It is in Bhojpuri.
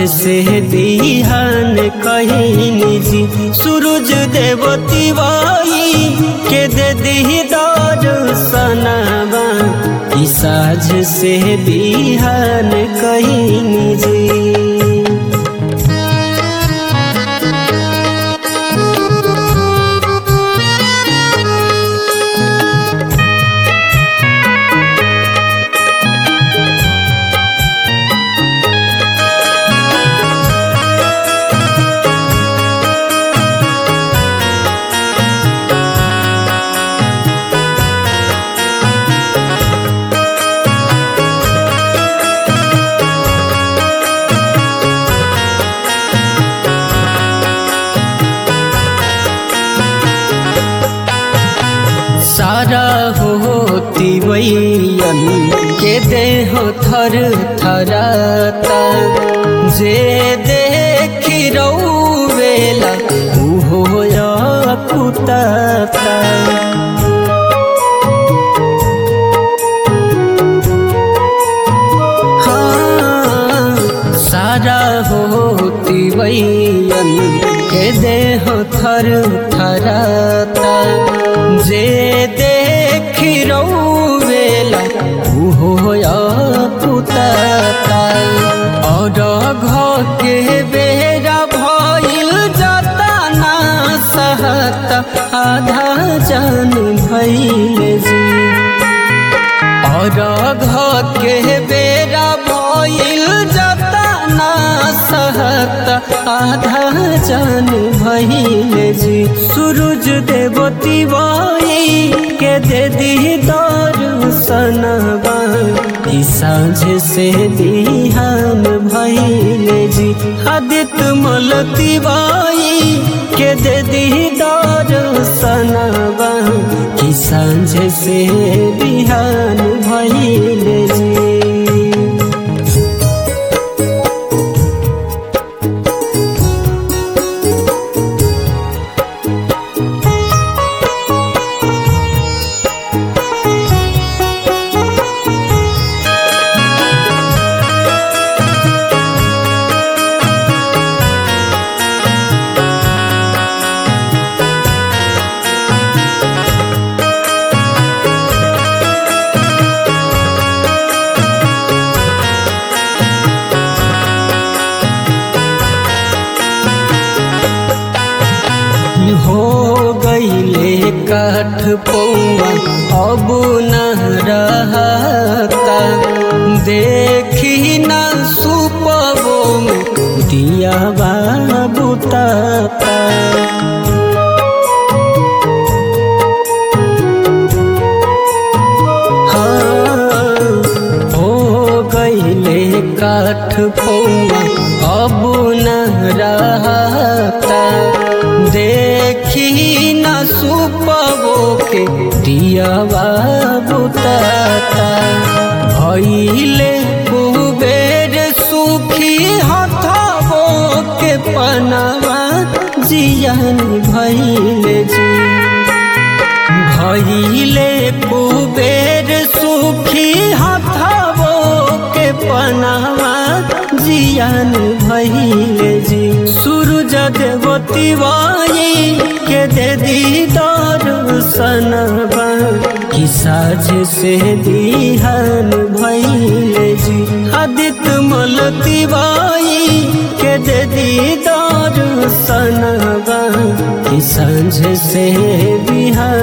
से बिहान कहीं जी सूरज देवती वाई के दे दी दर्शनवा ई साझ से बिहान कहीं जी सारा होती वैयन के देह थर थराता जे देखी रौवेला उहो कुताता हाँ सारा होती वैयन के देह थर थराता जे देखी रौवेला उहो पुताता और घर के बेरा भइल जाता ना सहत आधा जान भइल जी और घर के बेरा भइल जाता ना सहत आधा जान भइल जी सूरज देवती बाई के दे दी दर्शनवा ई साँझ से बिहान भइल जी आदित्य मलती बाई के दे दी दर्शनवा ई साँझ से बिहान भइल जी हो गईले काठ पौआ अब न रहता देखी न सुपबो में दिया बुताता हाँ, हो गईले काठ पौआ अब न रहता देखी न सुपबो के दियावा बुताता भइले कुबेर सुखी हथबो के पनवा जियन भइले जी भइले कुबेर सुखी हथबो के पनवा जियान भइले जी सूरज देवती वाई के दे दी दर्शनवा कि साझ से बिहान भइले जी आदित्य मलती बाई के दे दी दर्शनवा कि साँझ से बिहान